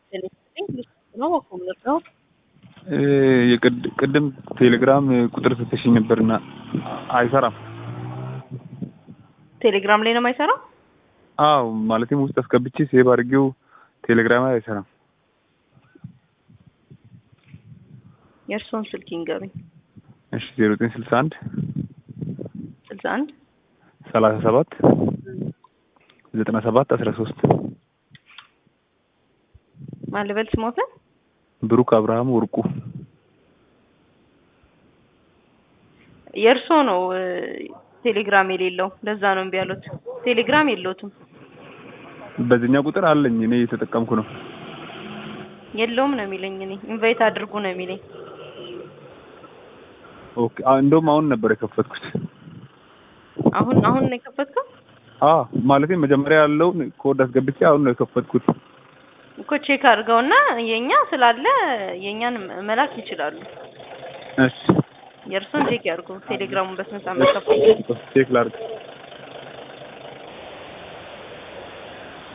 ነው ነው ቅድም ቴሌግራም ቁጥር ስትሽኝ ነበርና አይሰራም። ቴሌግራም ላይ ነው የማይሰራው። አዎ ማለትም ውስጥ አስገብቼ ሴቭ አድርጌው ቴሌግራም ላይ አይሰራም። የእርስዎን ስልክ ይንገሩኝ። እሺ ዜሮ ዘጠኝ ስልሳ አንድ ስልሳ አንድ ሰላሳ ሰባት ዘጠና ሰባት አስራ ሶስት ማን ልበል ስሞትን? ብሩክ አብርሃም ወርቁ የእርስዎ ነው ቴሌግራም የሌለው ለዛ ነው እምቢ ያሉት። ቴሌግራም የለውትም። በዚህኛው ቁጥር አለኝ እኔ እየተጠቀምኩ ነው። የለውም ነው የሚለኝ። እኔ ኢንቫይት አድርጉ ነው የሚለኝ። ኦኬ እንደውም አሁን ነበር የከፈትኩት። አሁን አሁን ነው የከፈትከው? አ ማለት መጀመሪያ ያለውን ኮድ አስገብቼ አሁን ነው የከፈትኩት። እኮ ቼክ አድርገውና የኛ ስላለ የኛን መላክ ይችላሉ። እሺ የእርሱን ቼክ ያድርጉ። ቴሌግራሙን በስነ ስርዓት መከፈት ቼክ ላድርግ።